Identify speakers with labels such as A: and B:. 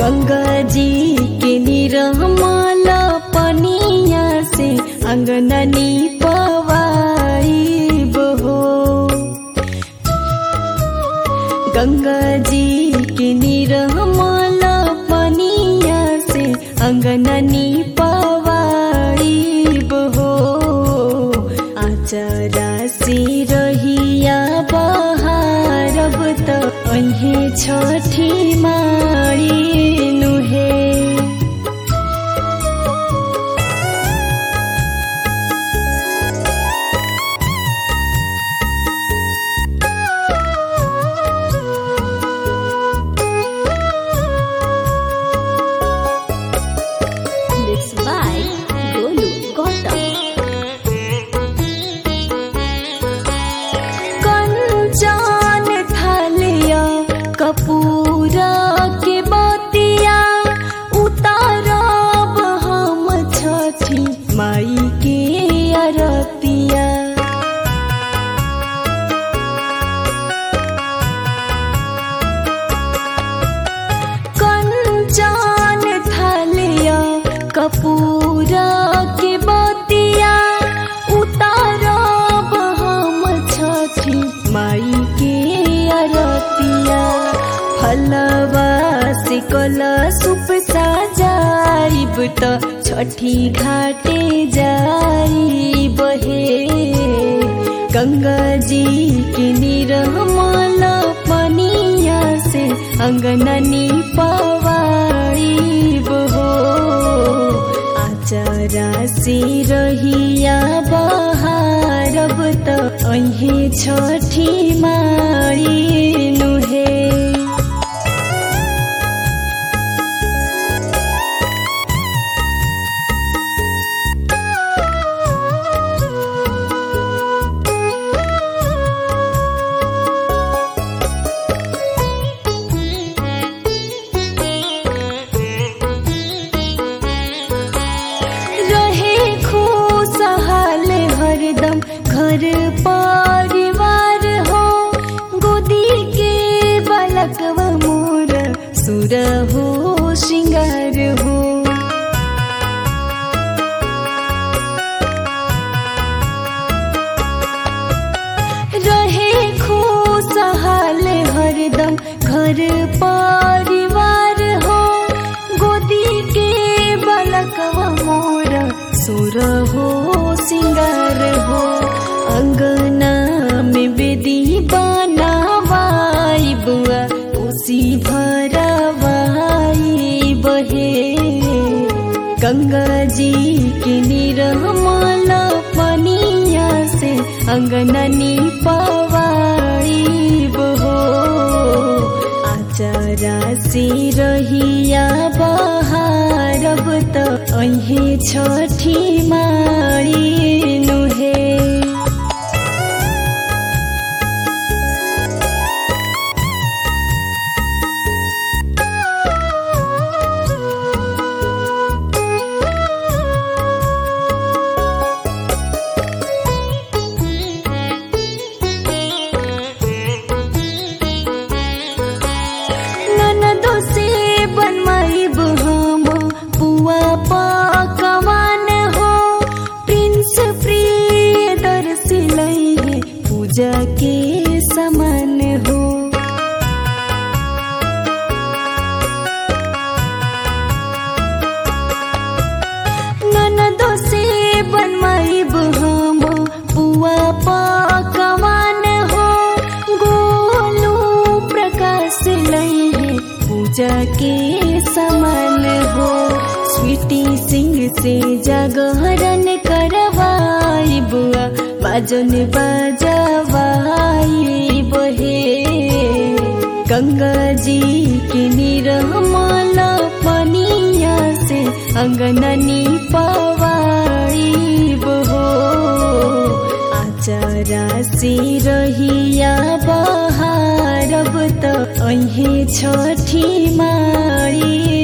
A: गंगा जी के निरमल पनिया से अंगननी पवाई बहो गंगा जी के निरमल पनिया से अंगननी पवाई बहो आचरा से रहिया बहारब त अहे छठी मारी नुहे
B: Mixed by Golu Gautam.
A: Kanchan थलिया कपूरा के बतिया उतारब हम छठी माई के अरतिया कंचन थलिया कपूरा के बतिया उतारब हम छठी माई के अरतिया फलवा से कला सुप सजाइब त छठी घाटे जाई बहे गंगा जी के निरमल पनिया से अंगननी पवाई बहो आचरा से रहिया बहारब त अहे छठी मारी नुहे रहे खुशहाल हरदम घर परिवार हो गोदी के बालकवा मोर सुर हो श्रृंगार हो रहे खुशहाल हरदम घर परिवार हो गोदी के बालकवा मोर सुर हो सिंगार हो अंगना में बेदी बनावाई बुआ उसी भरवाई बहे गंगा जी के निरमल पनिया से अंगननी पवाई बहो आचरा से रहिया बहारब त अहे छठी मारी नुहे ननदो से बनवाइब हम पुआ पकवान हो प्रिंस प्रिय दर्शी लैहे पूजा के समान हो ननदो से बनवाइब हम पुआ पकवान हो गोलू प्रकाश लैहे पूजा के समान हो स्वीटी सिंह से जागरण करवाई बुआ बाजन बजवाई बहे गंगा जी के निरमल पनिया से अंगननी पवाई बहो आचरा से रहिया बहारब त अहे छठी मारी